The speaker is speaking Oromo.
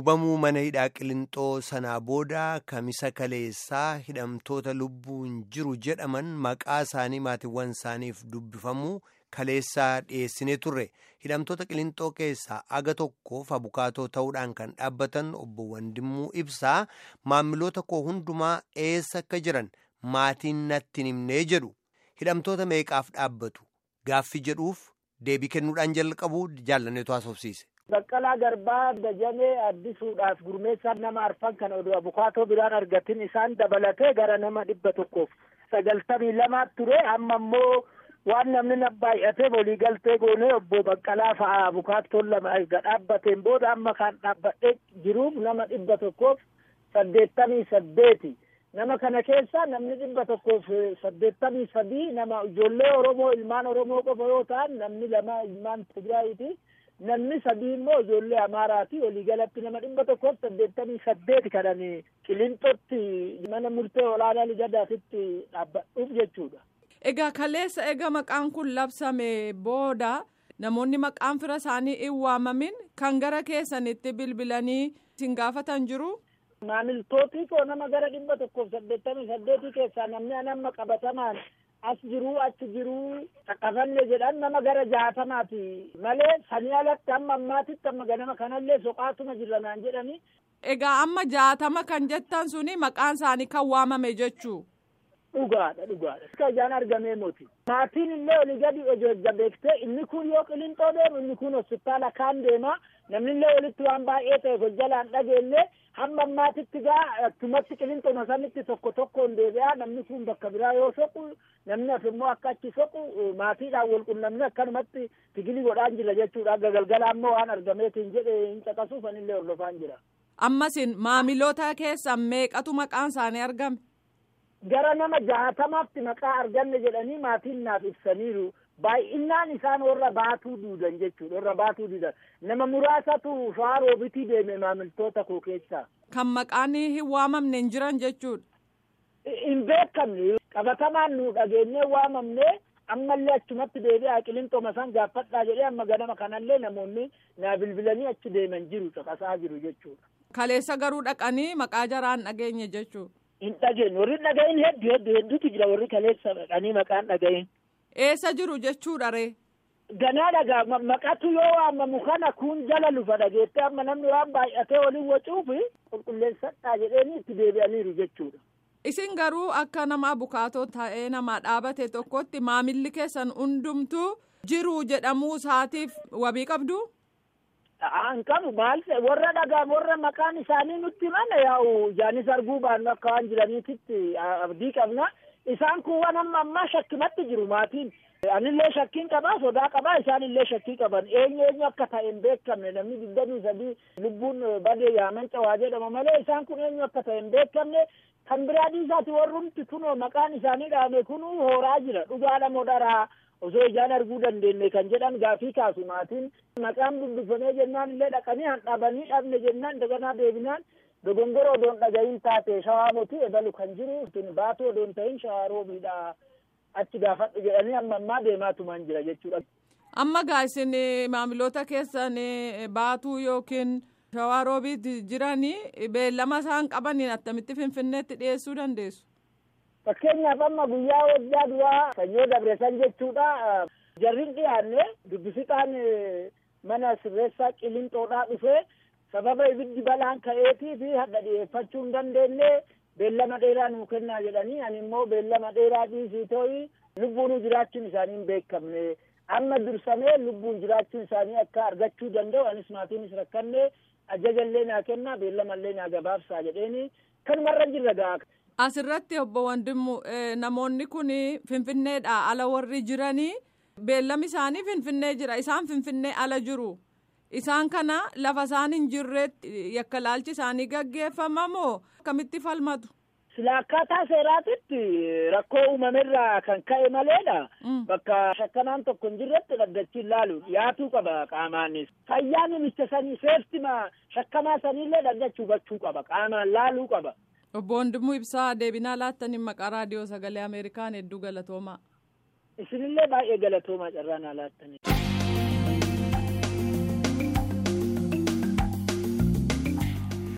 gubamuu mana hidhaa Qilinxoo sanaa booda kamisa kaleessaa hidhamtoota lubbuun jiru jedhaman maqaa isaanii maatiiwwan isaaniif dubbifamuu kaleessaa dhiyeessinee turre hidhamtoota Qilinxoo keessaa aga tokkoof abukaatoo ta'uudhaan kan dhaabbatan obbo Wandimmuu Ibsaa maamiloota koo hundumaa eessa akka jiran maatiin natti himnee jedhu hidhamtoota meeqaaf dhaabbatu gaaffii jedhuuf deebii kennuudhaan jalqabuu jaallaneetu haasofsiise. Baqqalaa Garbaa Dajamee addisuudhaaf gurmeessaa nama arfan kan oduu abukaatoo biraan argatin isaan dabalatee gara nama dhibba tokkoof sagaltamii lamaatti ture amma immoo waan namni na baay'ateef waliigaltee goonee obbo Baqqalaa fa'aa abukaattoon lama erga dhaabbateen booda amma kan dhaabbadhee jiruuf nama dhibba tokkoof saddeettamii saddeeti. Nama kana keessa namni dhibba tokkoof saddeettamii sadii nama ijoollee Oromoo ilmaan Oromoo qofa yoo ta'an namni lama ilmaan Tigraayiiti. namni sadii immoo ijoollee Amaaraati waliigalatti nama dhibba tokkoof saddeettamii saddeeti kadhanii Qilinxootti mana murtee olaanaa Ligadaatitti dhaabbadhuuf jechuudha. Egaa kaleessa egaa maqaan kun labsame booda namoonni maqaan fira isaanii hin waamamin kan gara keessanitti bilbilanii isin gaafatan jiru. Maamiltootii koo nama gara dhibba tokkoof saddeettamii saddeetii keessaa namni anamma qabatamaan as jiruu achi jiruu qaqqabanne jedhan nama gara jaatamaati malee sanii alatti amma ammaatitti amma ganama kanallee soqaatuma jirra naan jedhani. Egaa amma jaatama kan jettan suni maqaan isaanii kan waamame jechuu. Dhugaadha dhugaadha. Akka ijaan argamee moti. Maatiin illee olii gadi jajjabeektee inni kun yoo qilinxoo deemu inni kun hospitaala kaan deema namni illee walitti waan baay'ee ta'e hojjalaan dhageellee hamma ammaatitti gaa akkumatti qilinxoo sanitti tokko tokkoon deebi'aa namni kun bakka biraa yoo soqu namni as immoo akka achi soqu maatiidhaan wal qunnamni akkanumatti tigilii godhaan jira jechuudha akka galgala ammoo waan argameetiin jedhe hin caqasuuf anillee hordofaan jira. Ammasin maamiloota keessan meeqatu maqaan isaanii argame? Gara nama jaatamaatti maqaa arganne jedhanii maatiin naaf ibsaniiru. baay'inaan isaan warra baatuu duudan jechuudha warra baatuu duudan nama muraasatu shawaa roobitii deeme maamiltoota koo keessaa. Kan maqaan hin waamamne hin jiran jechuudha. Hin beekamne qabatamaan nu dhageenyee waamamne ammallee achumatti deebi'aa qilinxooma san gaafadhaa jedhee amma ganama kanallee namoonni naa bilbilanii achi deeman jiru caqasaa jiru jechuudha. Kaleessa garuu dhaqanii maqaa jaraan dhageenye jechuudha. Hin dhageenye warri dhagahin hedduu hedduu hedduutu jira warri kaleessa dhaqanii maqaan dhagahin. Eessa jiru jechuudha ree? Ganaa dhagaa maqatu yoo waamamu kana kun jala lufa dhageettee amma namni waan baay'atee waliin wacuufi qulqulleessadhaa jedheeni itti deebi'aniiru jechuudha. Isin garuu akka nama abukaatoo ta'ee nama dhaabate tokkotti maamilli keessan hundumtuu jiru jedhamuu isaatiif wabii qabdu? An qabu maal warra dhagaan warra maqaan isaanii nutti mana yaa'u ijaanis arguu baannu akka waan jiraniititti abdii qabna. Isaan kun waan amma ammaa shakkimatti jiru maatiin. Anillee shakkiin qabaa sodaa qabaa isaan illee shakkii qaban eenyu eenyu akka ta'e hin beekamne namni digdamii sadii lubbuun badee yaaman cawaa jedhama malee isaan kun eenyu akka ta'e hin beekamne kan biraa dhiisaati warrumti kunoo maqaan isaanii dhaame kunuu hooraa jira dhugaadha moo dharaa osoo ijaan arguu dandeenye kan jedhan gaafii kaasu maatiin maqaan dubbifamee jennaan illee dhaqanii handhabanii dhabne jennaan daganaa deebinaan dogongoro odoon dhagayin taate shawaa moti ebalu kan jiru tun baatu odoon ta'in shawaa roobiidha achi gaafadhu jedhanii amma ammaa deemaatumaan jira jechuudha. Amma gaa isin maamiloota keessan baatuu yookiin shawaa roobiitti jiranii beellama isaan qabaniin attamitti finfinneetti dhiyeessuu dandeessu. Fakkeenyaaf amma guyyaa waggaa duraa sanyoo dabresan jechuudha. Jarrin dhiyaanne dubbisitaan mana sirreessaa qilinxoodhaa dhufee sababa ibiddi balaan ka'eetii fi hadha dhiyeeffachuu hin dandeenye beellama dheeraa nuu kennaa jedhanii ani immoo beellama dheeraa dhiisii ta'ii lubbuun jiraachuun isaanii hin beekamne amma dursamee lubbuun jiraachuun isaanii akka argachuu danda'u anis maatiinis rakkanne ajajallee naa kennaa beellamallee naa gabaabsaa jedheeni kanumarra jirra ga'a. Asirratti obbo Wandimmu namoonni kun Finfinneedha ala warri jiranii beellami isaanii Finfinnee jira isaan Finfinnee ala jiru. Isaan kana lafa isaan hin jirreetti yakka laalchi isaanii gaggeeffama moo akkamitti falmatu? Sila akkaataa seeraatitti rakkoo uumamerraa kan ka'e maleedha. Bakka shakkanaan tokko hin jirretti dhaddachiin laalu dhiyaatuu qaba qaamaanis. Fayyaa namicha sanii seeftima shakkamaa saniillee dhaddachuu hubachuu qaba qaamaan laaluu qaba. Obbo Wandimuu Ibsaa deebinaa laattaniin maqaa raadiyoo sagalee Ameerikaan hedduu galatoomaa. Isinillee baay'ee galatoomaa carraa naa laattanii.